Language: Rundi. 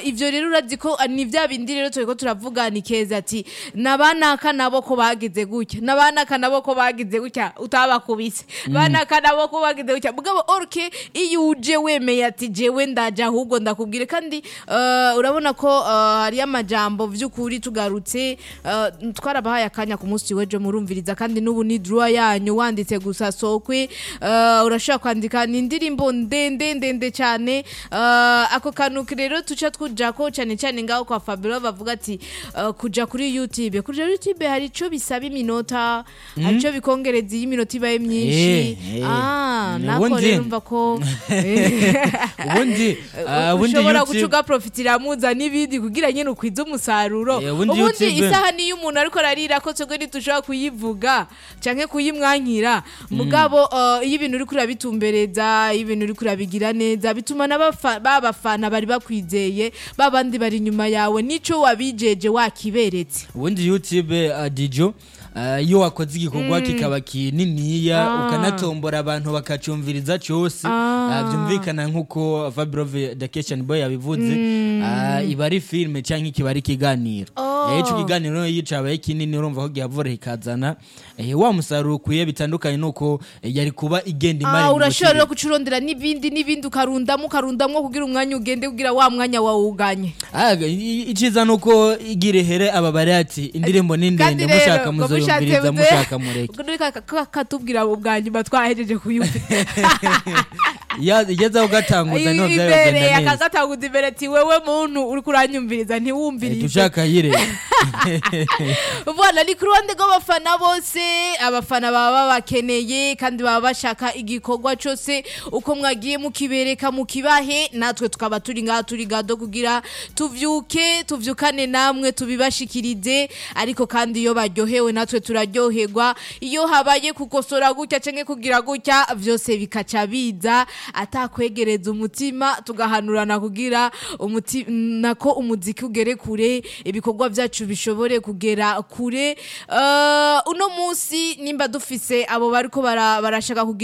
uh, ivyo rero urazi ko uh, ni vya bindi rero turiko turavuga ni keza ati nabanaka nabo ko bagize gutya nabanaka nabo ko bagize gutya utabakubise banaka nabo ko bagize gutya mugabo orke iyo uje wemeye ati jewe ndaje ahubwo ndakubwire kandi uh, urabona ko uh, hari amajambo vy'ukuri tugarutse uh, twarabahaye akanya ku munsi w'ejo murumviriza kandi n'ubu ni draw yanyu wanditse gusa sokwe uh, urashobora kwandika ni indirimbo ndende ndende cyane uh, ako kantu rero tuca twujako cyane cyane ngaho kwa Fabio bavuga ati uh, kuja kuri YouTube kuja kuri YouTube hari ico bisaba iminota hari ico bikongereza iyo iminota ibaye myinshi Eh, eh. ah Mm, nako ubundi- rero umva ko eh, ubundi ah, ubundi ushobora YouTube- guca ugaprofitira muza n'ibindi kugira nyine ukwize umusaruro Eh, ubundi ubundi YouTube- isaha niyo umuntu ariko ararira ko twebwe ntitushobora kuyivuga canke kuyimwankira mugabo eh, iyo ibintu uriko urabitumbereza iyo ibintu uriko urabigira neza bituma n'abafa- babafana bari bakwizeye babandi bari inyuma yawe nico wabijeje wakiberetse ubundi youtube uh, dijo uh, iyo wakoze igikorwa kikaba kininiya Ah. ukanatombora abantu bakacumviriza cyose Ah. uh, byumvikana nk'uko fabrove dakeshan boy yabivuze uh, iba ari filime cyangwa kiba ari ikiganiro Oh. Eh, ico kiganiro iyo cabaye kinini urumva ko gihavura ikazana eh, wa musaruro ukwiye bitandukanye nuko eh, yari kuba igenda imara Ah, mu urashobora rero buciri. kucurondera n'ibindi n'ibindi ukarundamo ukarundamo kugira umwanya ugende kugira wa mwanya wawuganye Ah, i- iciza nuko igira ihere aba bari ati indirimbo ni ndende mushaka muzoyumviriza mushaka mureke katubwira ubwa nyuma twahejeje kuyumva Ya- igeze ugatanguza niho byagenda imbere neza akagatanguza imbere ati wewe muntu uri kuranyumviriza Eh, ntiwumvirize tushaka yire Voilà, ni ku ruhande rw'abafana bose abafana baba babakeneye kandi baba bashaka igikorwa cyose uko mwagiye mukibereka mukibahe natwe tukaba turi ngaha turi gado kugira tuvyuke tuvyukane namwe tubibashikirize ariko kandi iyo baryohewe natwe turaryoherwa iyo habaye kukosora gutya canke kugira gutya vyose bikaca biza atakwegereza umutima tugahanurana kugira umuti nako umuziki ugere kure ibikorwa byacu bishobore kugera kure Eh, uno munsi nimba dufise abo bariko bara- barashaka kugira